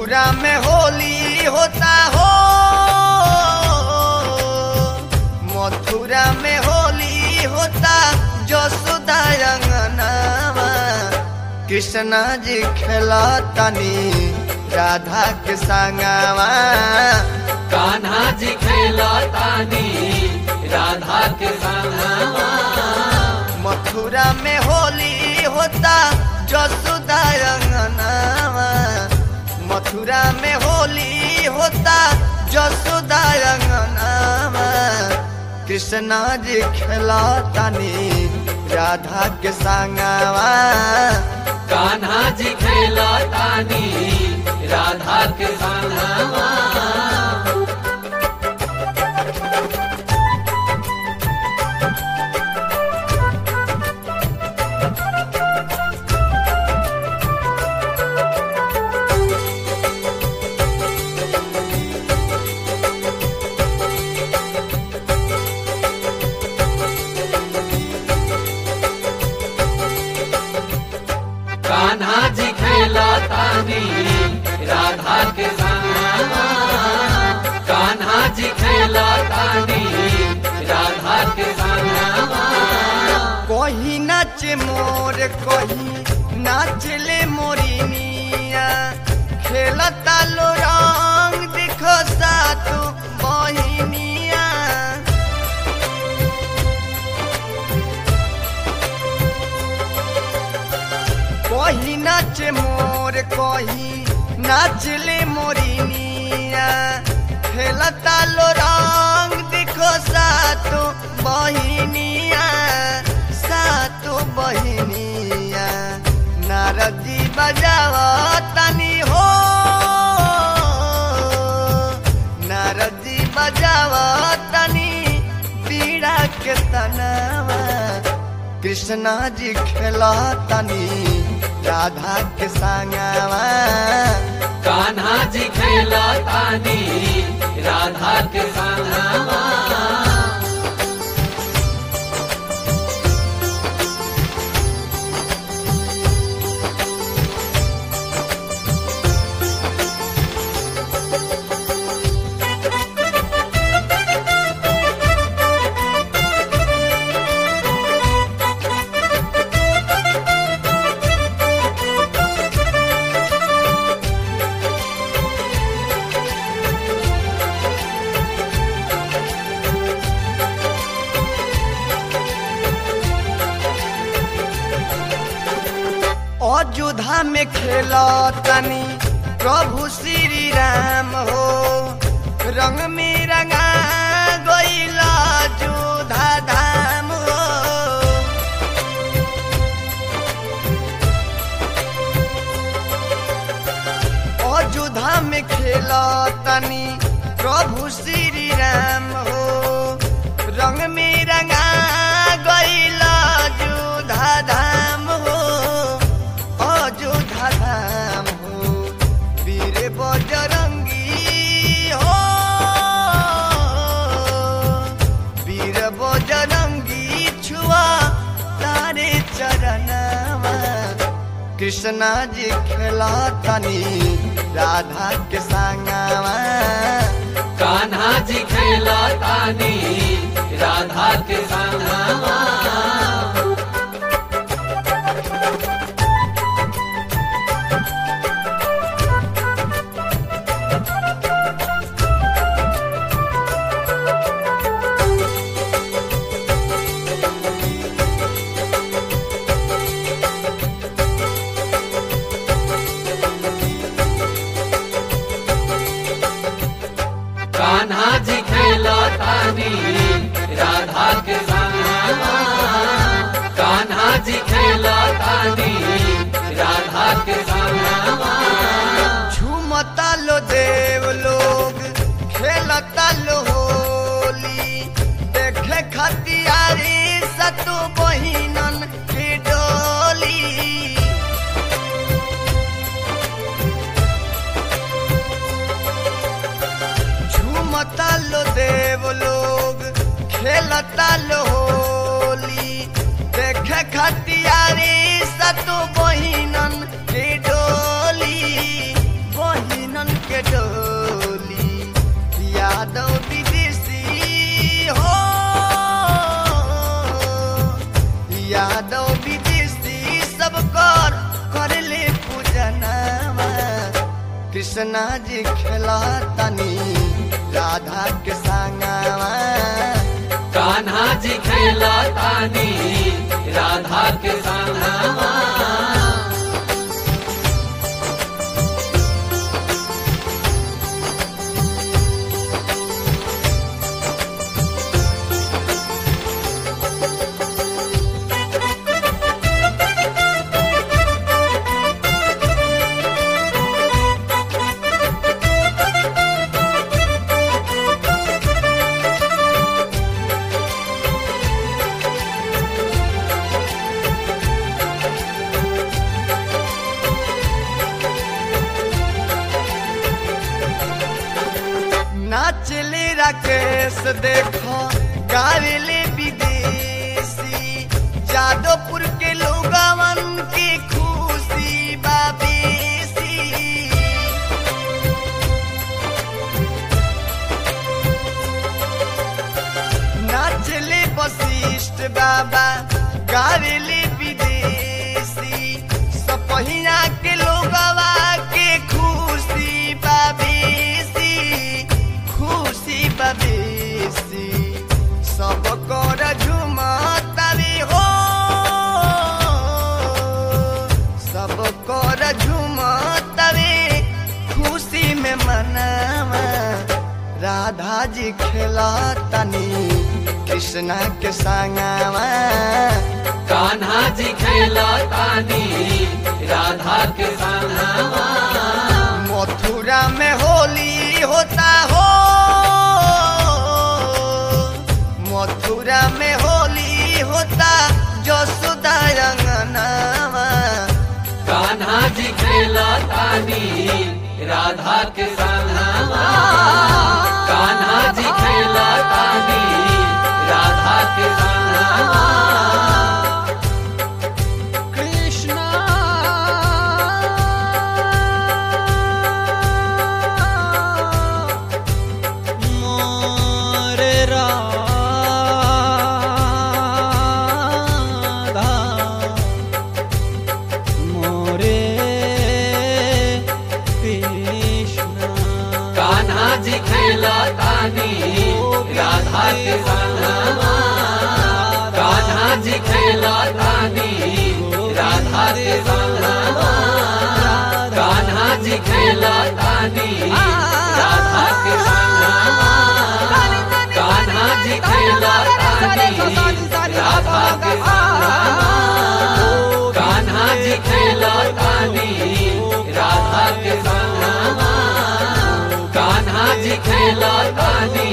मथुरा में होली होता हो मथुरा में होली होता जसोदा अंगनावा कृष्णा जी खेला तनी राधा के संगवा कान्हा जी खेला तानी राधा के संगवा मथुरा में होली होता जसोदा अंगनावा मथुरा में होली होता जसोदा अंगनावा कृष्णा जी खेला तनी राधा के संगवा कान्हा जी खेला तानी राधा के संगवा कान्हा जी खेला तानी राधा के संगवा कान्हा जी खेला तानी राधा के संगवा कहीं नाच मोर कहीं नाचले मोरिनिया खेलता लो रंग देखो सातु बहिनिया कहीं नाच मोर कहीं नाचले मोरिनिया खेलता लो रंग देखो सातु बहिनिया सातु बहिनिया नारदी बजाव तनी हो नारदी बजाव तनी पीड़ा के तनावा कृष्णा जी खेला तनी राधा के संगवा कान्हा जी खेला तानी राधा के संगवा अयोध्या में खेला तनी प्रभु श्री राम हो रंग में रंगा गईला जोधा धाम हो अयोध्या में खेला तनी प्रभु श्री राम हो रंग में रंगा गईला जोधा धाम हो अयोध्या धाम हो वीर बजरंगी हो वीर बजरंगी छुआ तारे चरणवा कृष्णा जी खेला तनी राधा के संगवा कान्हा जी खेला तानी राधा के संगवा कान्हा जी खेला तानी राधा के संगवा कान्हा जी खेला तानी राधा के संगवा झूमता लो देव लोग खेलता लो होली देखे खतियारी सतु बहिनन की डोली झूमता लो देव लोग खेलता लो होली देखे खतियारी सतु बहिनन की डोली बहिनन यादव विदेशी सब कर कर ले पूजनावा कृष्णा जी खेला तनी राधा के संगवा कान्हा जी खेला तानी राधा के संगवा नाचले राकेश देखो गावेले विदेशी जादवपुर के लोगवन की खुशी बाबेसी नाचले वशिष्ठ बाबा गावेले विदेशी सपहिया के लोगवा के खुशी बाबेसी खुशी बाबेसी सब कर झुमतावे हो सब कर झुमतावे खुशी में मनावा राधा जी खेला तनी कृष्णा के संगवा कान्हा जी खेला तानी राधा के संगवा मथुरा में होली होता हो मथुरा में होली होता जसोदा रंगनावा कान्हा जी खेला तानी राधा के संगवा कान्हा जी खेला तानी राधा के संगवा कृष्णा मोरे राधा मोरे कृष्णा कान्हा जी खेला तानी राधा के संगवा कान्हा जी खेला तानी राधा के संगवा कान्हा जी खेला तानी राधा के संगवा कान्हा जी खेला तानी राधा के संगवा कान्हा जी खेला तानी राधा के संगवा कान्हा जी खेला तानी